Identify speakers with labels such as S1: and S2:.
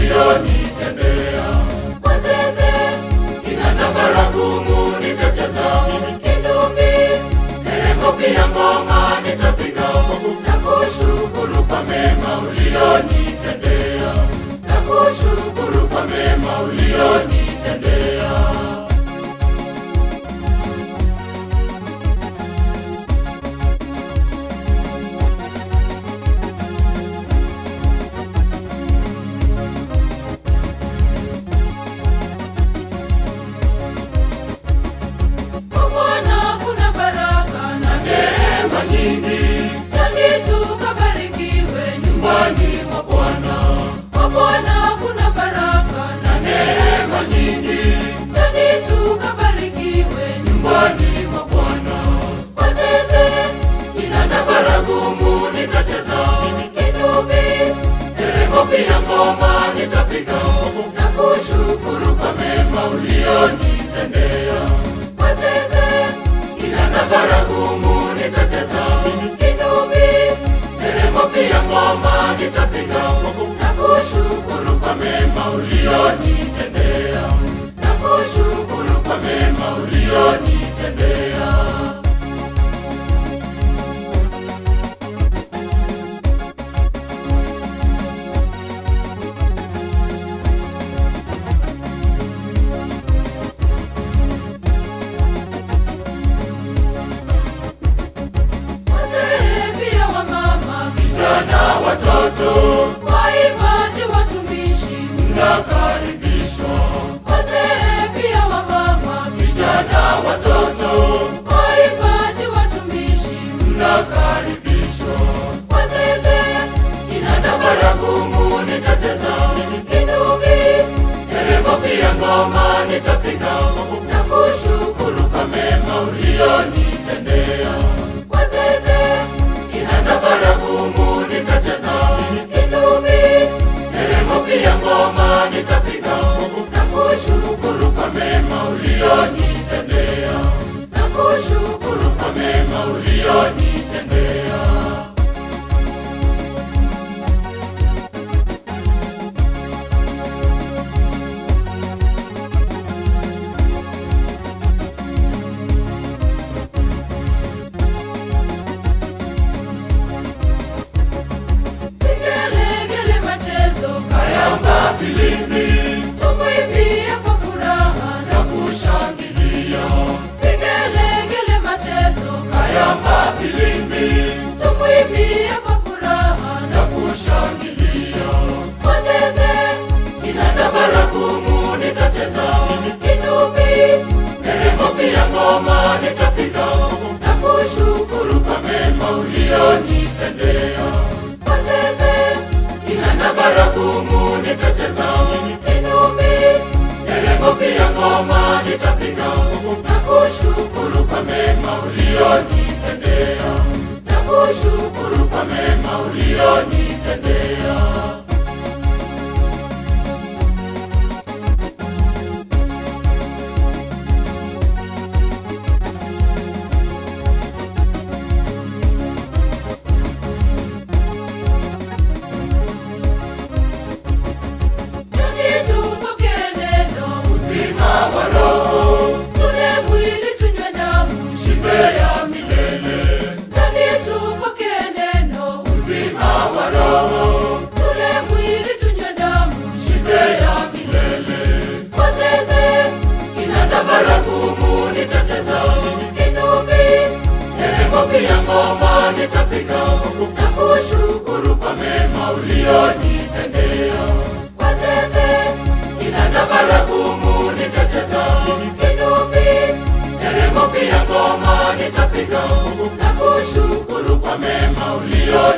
S1: ulionitendea. Wazeze kinanda baragumu nitacheza, kinubi nderemo pia ngoma nitapiga, na kushukuru kwa mema ulionitendea, na kushukuru kwa mema ulionitendea. Kwa Bwana kuna baraka na neema nyingi, twende tukabarikiwe nyumbani mwa Bwana. Kwa Bwana kuna baraka na neema nyingi, twende tukabarikiwe nyumbani mwa Bwana. Wazeze kinanda baragumu nitacheza, kinubi nderemo pia ngoma nitapiga, na kushukuru kwa mema ulionitendea. Wazeze kinanda baragumu nitacheza, kinubi nderemo pia ngoma nitapiga, na kushukuru kwa mema ulionitendea, na kushukuru kwa mema ulionitendea. Wazee pia wamama, vijana, watoto, waimbaji, watumishi, mnakaribishwa. Wazee pia wamama, vijana, watoto, waimbaji, watumishi, mnakaribishwa. Wazeze kinanda baragumu nitacheza, kinubi nderemo pia ngoma nitapiga, na kushukuru kwa mema ulionitendea. Wazeze kinanda baragumu nitacheza, kinubi nderemo pia ngoma nitapiga, na kushukuru kwa mema ulionitendea, na kushukuru kwa mema ulionitendea. Vigelegele machezo, kayamba filimbi, tumwimbie kwa furaha na kushangilia. Vigelegele machezo, kayamba filimbi, tumwimbie kwa furaha na kushangilia. Wazeze kinanda baragumu nitacheza, kinubi nderemo pia ngoma nitapiga, na kushukuru kwa mema ulionitendea. Wazeze kinanda baragumu nitacheza, kinubi nderemo pia ngoma nitapiga, na kushukuru kwa mema ulionitendea, na kushukuru kwa mema ulionitendea. Twende tupokee neno uzima wa roho, tule mwili tunywe damu, shibe ya milele. Twende tupokee neno uzima wa roho, tule mwili tunywe damu, shibe ya milele. Wazeze kinanda baragumu nitacheza, kinubi nderemo pia ngoma nitapiga, na kushukuru kwa mema ulionitendea. Wazeze kinanda baragumu nitacheza, kinubi nderemo pia ngoma nitapiga, na kushukuru kwa mema ulionitendea.